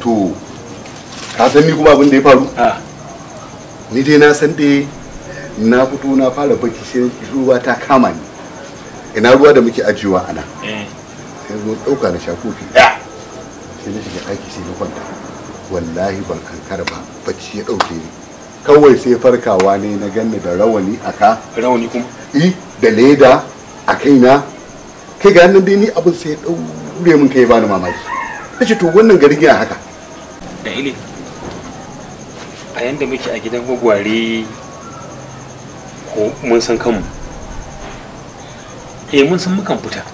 to ka san ni kuma abin da ya faru a ni dai na san dai na fito na fara bacci sai ruwa ta kama ni ina ruwa da muke ajiyewa a nan eh sai zo ɗauka na sha kofi ɗaya sai na shiga ɗaki sai na kwanta wallahi ban kankara ba bacci ya ɗauke ni kawai sai farkawa ne na ganni da rawani a ka rawani kuma i da leda a kaina kai ga nan dai ni abin sai ya ɗaure min kai bani mamaki na ce to wannan garin ya haka da ile a yanda muke a gidan gwagware ko mun san kanmu eh mun san mukan fita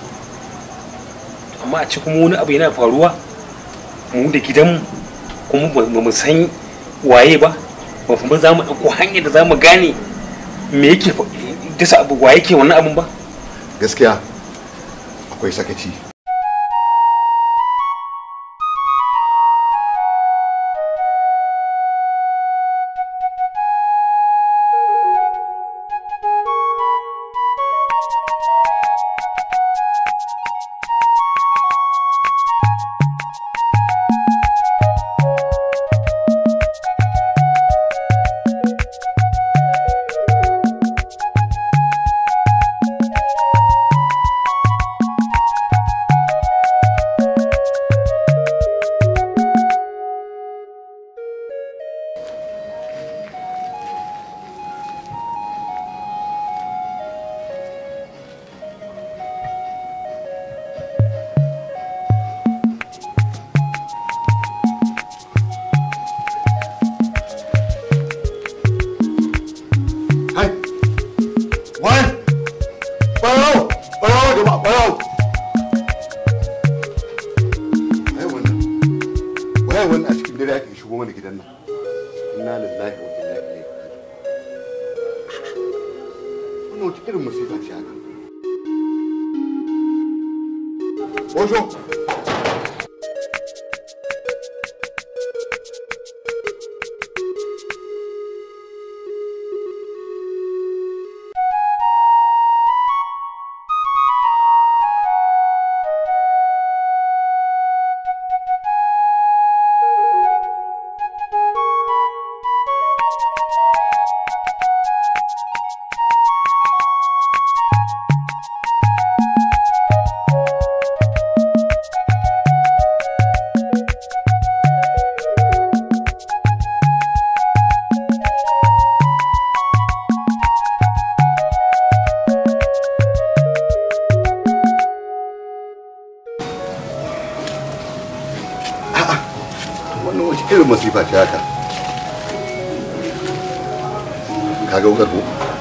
amma a ci kuma wani abu yana faruwa mu da gidanmu kuma ba ba mu san waye ba ba kuma za mu ɗauko hanyar da za mu gane me yake fa- dasa abu waye ke wannan abun ba gaskiya akwai sakaci hai wai ɓarawo ɓarawo jama'a ɓarawo wai wannan wai wannan a cikin dare ake shigo mana gidan nan inna lillahi wa inna ilaihi raji'un wannan wata irin musifa ce haka Ojo! wannan wace irin masifa ce haka ka ga wukar ko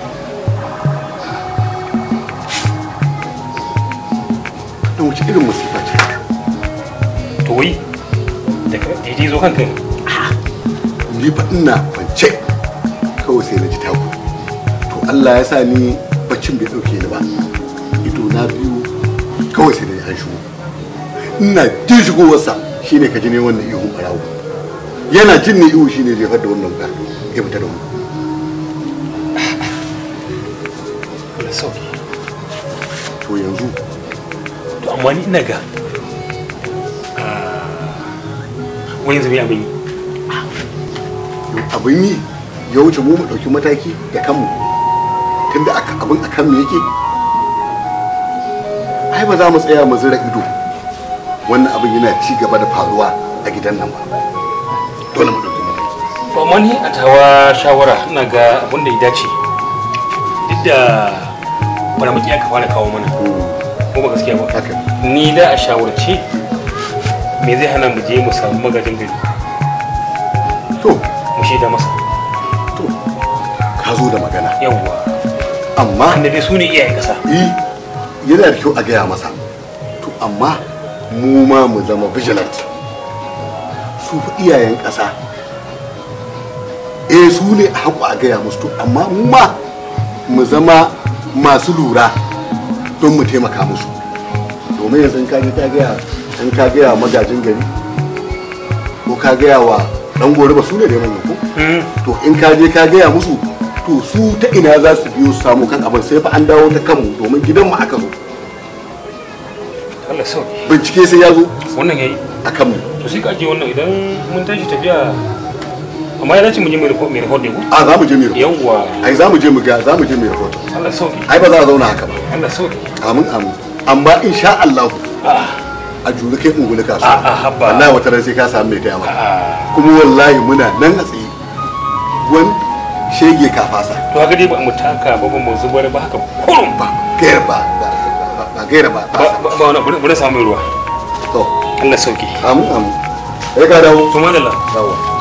wannan wace irin masifa ce to wai daga daidai zo kanka ne ni fa ina kwance kawai sai na ji taku to Allah ya sa ni baccin bai dauke ni ba ido na biyu kawai sai na ji an shigo ina jin shigowarsa shine ka ji ne wannan ihun barawo yana jin ne ihu shine jefar da wannan ga ya fita da wannan Allah sauki to yanzu to amma ni ina ga wani yanzu mai abin yi abin yi ya wuce mu mu ɗauki mataki da kanmu tunda aka abin a kanmu yake ai ba za mu tsaya mu zira ido wannan abin yana ci gaba da faruwa a gidan nan ba dole mu ɗauki mataki to amma ni a tawa shawara ina ga abin da ya dace duk da faramaki aka fara kawo mana ko ba gaskiya ba haka ni da a shawarce me zai hana mu je mu samu magajin gari to mu shaida masa to ka zo da magana yawwa amma tunda dai su ne iyayen kasa yi yana da kyau a gaya masa to amma mu ma mu zama vigilant su fa iyayen ƙasa eh su ne a haƙu a gaya musu to amma mu ma mu zama masu lura don mu taimaka musu domin yanzu in ka je ka gaya in ka gaya wa magajin gari ko ka gaya wa dan gori ba su ne da manyan ko to in ka je ka gaya musu to su ta ina za su biyo su samu kan abin sai fa an dawo ta kanmu domin gidanmu aka zo Allah sauki bincike sai ya zo wannan yayi akan mu to sai ka je wannan idan mun tashi tafiya amma ya dace mu je mai report mai report ne ko a za mu je mu yi yawwa ai za mu je mu ga za mu je mu yi rahoto Allah sauki ai ba za a zauna haka ba Allah sauki amin amin amma insha Allah a a juri kai ungulu kasu a a habba wallahi wata ran sai ka samu mai taya maka a kuma wallahi muna nan a tsaye wani shege ka fasa to haka dai ba mu taka ba ba mu zubar ba haka kurum ba gaira ba ba- ba ba gaira ba ba ba ba wani bari bari samu ruwa to Allah sauki amin amin sai ka dawo to madalla dawo